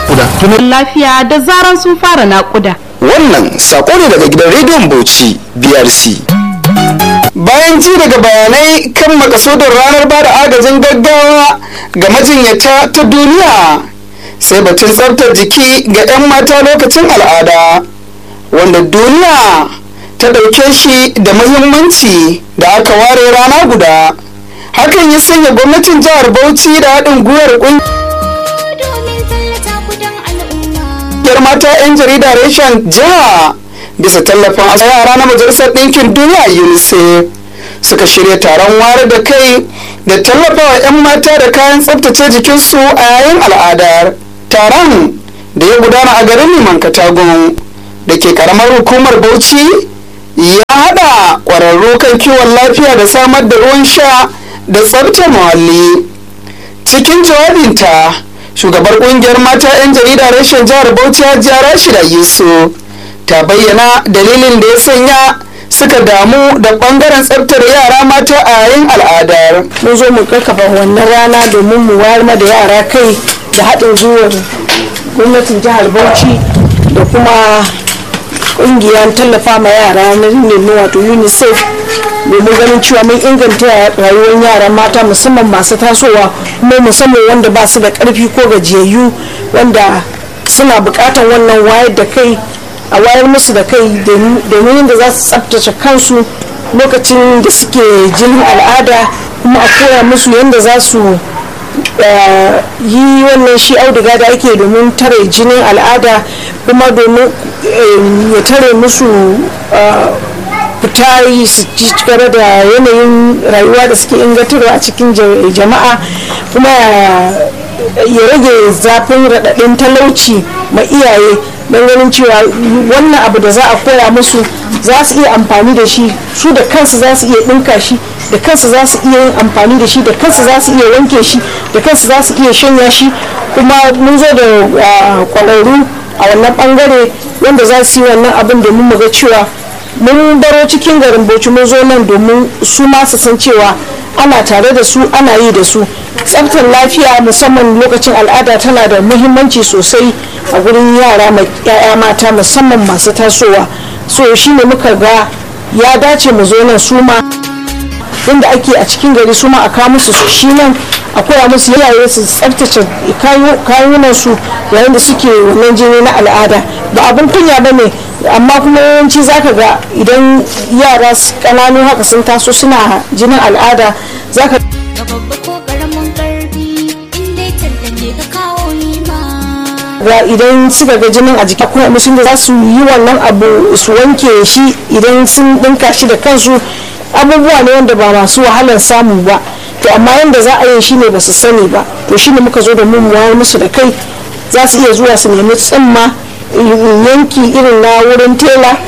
naƙuda lafiya da zaran sun fara naƙuda wannan sako ne daga gidan rediyon bauchi brc bayan ji daga bayanai kan makasudin ranar ba da agajin gaggawa ga majinyata ta duniya sai batun tsabtar jiki ga 'yan mata lokacin al'ada wanda duniya ta ɗauke shi da muhimmanci da aka ware rana guda hakan ya sanya gwamnatin jihar bauchi da haɗin gwiwar ƙungiyar mata 'yan jarida reshen jiha bisa tallafin a yara na majalisar ɗinkin duniya unicef suka shirya taron wayar da kai da tallafawa 'yan mata da kayan tsabtace jikinsu a yayin al'adar taron da ya gudana a garin liman katagun da ke karamar hukumar bauchi ya hada ƙwararru kan kiwon lafiya da samar da ruwan sha da tsabta muhalli cikin jawabinta shugabar kungiyar mata 'yan jarida rashin jihar bauchi hajiya rashida yusuf ta bayyana dalilin da ya sanya suka damu da bangaren tsabtar yara mata a yayin al'adar mun zo mu kakkafa wannan rana domin mu wayar da yara kai da haɗin gwiwar gwamnatin jihar bauchi da kuma ƙungiyar tallafa ma yara na nemi wato unicef domin ganin cewa mun inganta rayuwar yara mata musamman masu tasowa kuma musamman wanda ba su da ƙarfi ko gajiyayyu wanda suna buƙatar wannan wayar da kai a wayar musu da kai domin yadda za su tsabtace kansu lokacin da suke jinin al'ada kuma a koya musu yadda za su yi wannan shi auduga da ake domin tare jinin al'ada kuma domin ya tare musu fita yi su ci gaba da yanayin rayuwa da suke ingantarwa a cikin jama'a kuma ya rage zafin raɗaɗin talauci ma iyaye don ganin cewa wannan abu da za a koya musu za su iya amfani da shi su da kansu za su iya ɗinka shi da kansu za su iya yin amfani da shi da kansu za su iya wanke shi da kansu za su iya shanya shi kuma mun zo da kwararru a wannan bangare wanda za su yi wannan abin domin mu ga cewa mun baro cikin garin bauchi mun zo nan domin su ma su san cewa ana tare da su ana yi da su tsaftar lafiya musamman lokacin al'ada tana da muhimmanci sosai a gurin yara ya'ya mata musamman masu tasowa so shine muka ga ya dace mu zo nan su ma inda ake a cikin gari su ma a kawo musu shi nan a koya musu yayaye su tsaftace kayunan su yayin da suke wannan jini na al'ada ba abin kunya ba ne amma kuma yawanci zaka ga idan yara kananu haka sun taso suna jinin al'ada zaka ga idan suka ga jinin a jiki kuma musun da za su yi wannan abu su wanke shi idan sun dinka shi da kansu abubuwa ne wanda ba masu wahalar samu ba to amma yadda za a yi shi ne ba su sani ba to shi ne muka zo da mun wayar musu da kai za su iya zuwa su nemi tsimma yanki irin na wurin tela